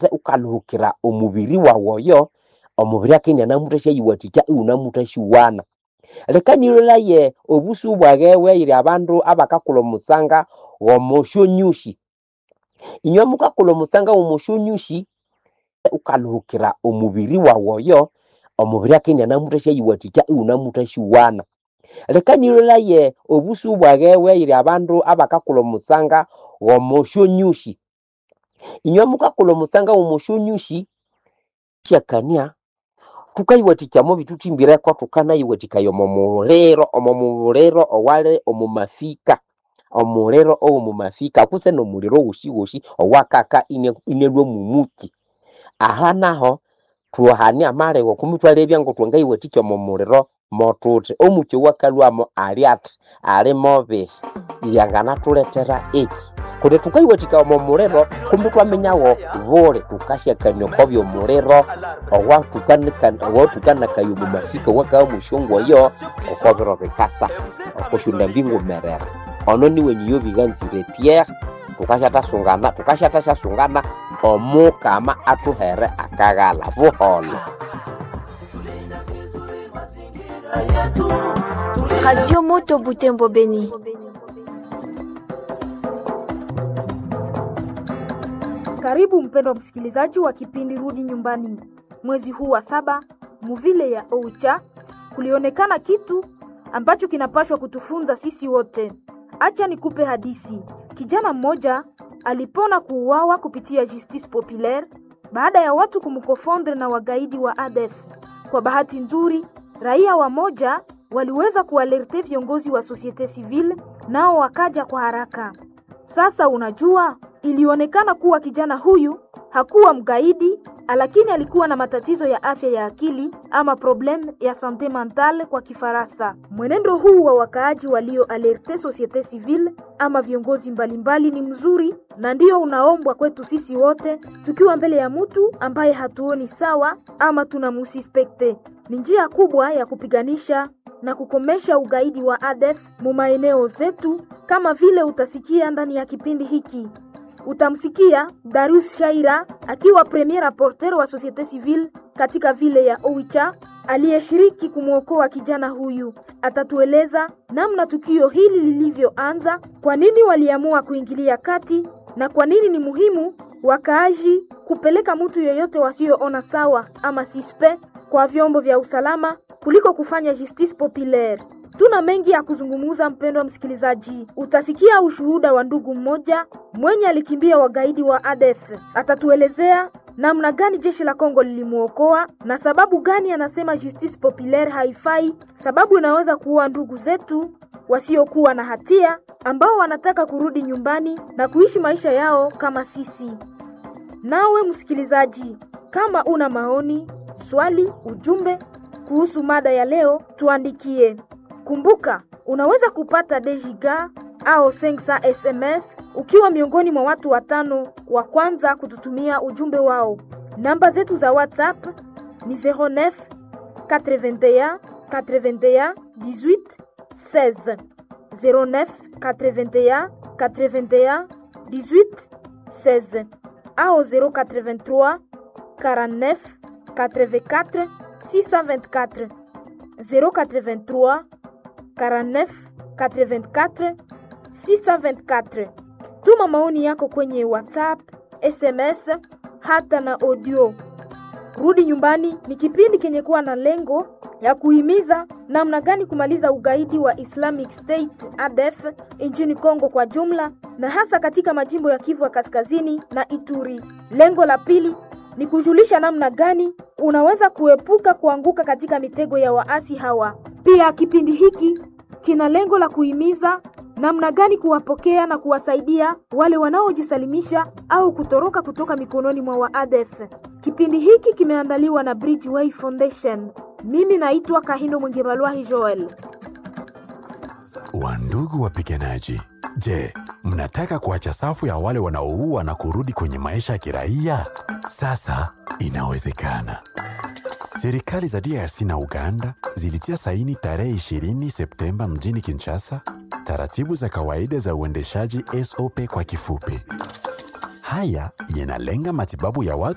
ukaluhukira omubiri wawu oyo omubiri akendya namuthasyayiwathikya iwunamuthasyowana leka nilholaye obusu bwage bweyiri abandu abakakulha omusanga ghomosyonyusi inywe mukakulha omusanga ghomosyonyusi ukaluhukira omubiri wawu oyo omubiri akendya namuthasyayiwathikya iwunamuthasyowana leka nilholaye obusu bwage bweyiri abandu abakakulha omusanga ghomosyonyusi inywe mukakulha omusanga ghomosyonyusi syakania thukayiwathikyamu ebithuthimbireko thukanayiwathikaya omo muliro omo muliro owali omo mafika omuliro owomo mafika kutse nomuliro woshiwoshi owakaka inya- inyalhwa mumuki aha naho thuhania amalegho kumithwalebya ngu thwangayiwathikya omo muliro mothuthi omuki owakalhwamo ali athi ali mobihi byanganathulethera eki kundi thukayiwathikaya omo muliro kumbi thwaminyawo buli thukasyakania oko byomuliro owathukanika- owathukanakaya omo mafika owakabya mwesyongo oyo oko biro bikasa oko syondambi ngumerera ono niwe niyo biganzire pierre thukasyathasungana thukasyathasyasungana omukama athuhere akaghalha buholho Radio Moto Butembo Beni. Karibu mpendwa msikilizaji wa kipindi Rudi Nyumbani. Mwezi huu wa saba, muvile ya Oicha, kulionekana kitu ambacho kinapashwa kutufunza sisi wote. Acha nikupe hadisi. Kijana mmoja alipona kuuawa kupitia justice populaire baada ya watu kumkofondre na wagaidi wa ADF. Kwa bahati nzuri, raia wamoja waliweza kualerte viongozi wa societe civile, nao wakaja kwa haraka. Sasa unajua, ilionekana kuwa kijana huyu hakuwa mgaidi, lakini alikuwa na matatizo ya afya ya akili ama problem ya sante mentale kwa Kifaransa. Mwenendo huu wa wakaaji walio alerte societe civile ama viongozi mbalimbali ni mzuri na ndio unaombwa kwetu sisi wote, tukiwa mbele ya mtu ambaye hatuoni sawa ama tunamusispekte. Ni njia kubwa ya kupiganisha na kukomesha ugaidi wa ADF mu maeneo zetu, kama vile utasikia ndani ya kipindi hiki. Utamsikia Darius Shaira akiwa premier rapporteur wa societe civile katika vile ya Oicha aliyeshiriki kumwokoa kijana huyu. Atatueleza namna tukio hili lilivyoanza, kwa nini waliamua kuingilia kati na kwa nini ni muhimu wakaaji kupeleka mtu yeyote wasioona sawa ama sispe kwa vyombo vya usalama kuliko kufanya justice populaire. Tuna mengi ya kuzungumza, mpendwa msikilizaji. Utasikia ushuhuda wa ndugu mmoja mwenye alikimbia wagaidi wa ADF. Atatuelezea namna gani jeshi la Kongo lilimwokoa na sababu gani anasema justice populaire haifai, sababu inaweza kuua ndugu zetu wasiokuwa na hatia ambao wanataka kurudi nyumbani na kuishi maisha yao kama sisi. Nawe msikilizaji, kama una maoni, swali, ujumbe kuhusu mada ya leo, tuandikie. Kumbuka, unaweza kupata dejiga au 500 SMS ukiwa miongoni mwa watu watano wa kwanza kututumia ujumbe wao. Namba zetu za WhatsApp ni 09 81 81 18 16 09 81 81 18 16 au 083 49 84 624 083 49 84 624. Tuma maoni yako kwenye WhatsApp, SMS hata na audio. Rudi Nyumbani ni kipindi kenye kuwa na lengo ya kuhimiza namna gani kumaliza ugaidi wa Islamic State ADF nchini Kongo kwa jumla na hasa katika majimbo ya Kivu ya Kaskazini na Ituri. Lengo la pili ni kujulisha namna gani unaweza kuepuka kuanguka katika mitego ya waasi hawa. Pia kipindi hiki kina lengo la kuhimiza namna gani kuwapokea na kuwasaidia wale wanaojisalimisha au kutoroka kutoka mikononi mwa waadef. Kipindi hiki kimeandaliwa na Bridgeway Foundation. Mimi naitwa Kahindo Mwingebalwahi Joel. Wandugu wapiganaji, je, mnataka kuacha safu ya wale wanaoua na kurudi kwenye maisha ya kiraia? Sasa inawezekana. Serikali za DRC na Uganda zilitia saini tarehe 20 Septemba mjini Kinshasa taratibu za kawaida za uendeshaji SOP kwa kifupi. Haya yanalenga matibabu ya watu